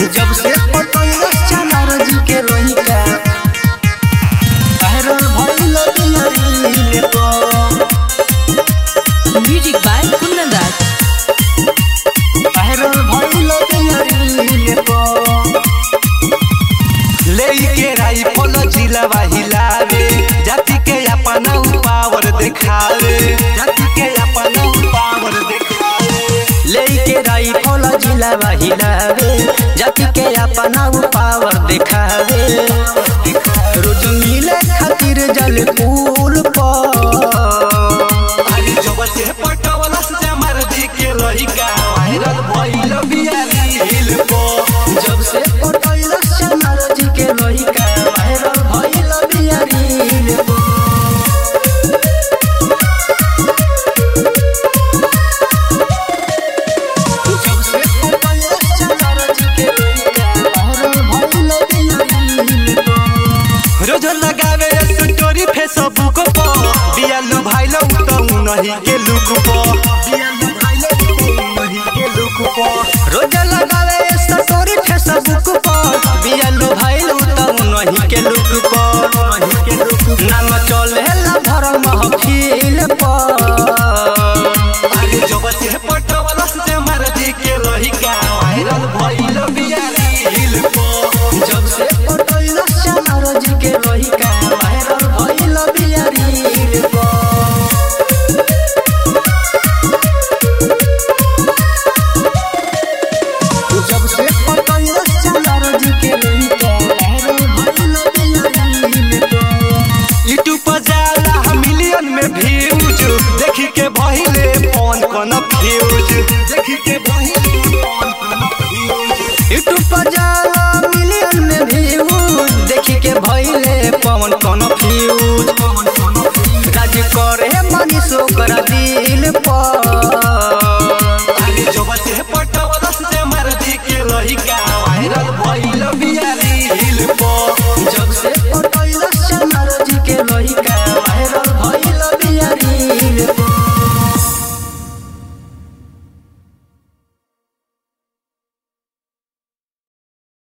जब से पटैया चनार जी के लइका वायरल भइल दियरी को Music by Kundan Das. Viral भइल दियरी को लेके राइफल जिलावा हिलावे जाति के अपना पावर देखावे जाति के अपना पावर देखावे लेके राइफल जिला हिलावे जाति के अपना उ पावर दिखावे रोज मिले खातिर जल पुल पर अरे जब से पटवला से मर दी के लइका वायरल भइल बिया रील पो जब से पटैल चनार जी के लइका वायरल भइल बियारी जब से पटैल चनार जी के लइका वायरल भइल बियारी रोज लगावे स्टोरी फेसबुक पर बिया लो भाई लो तो नहीं के लुक पर बिया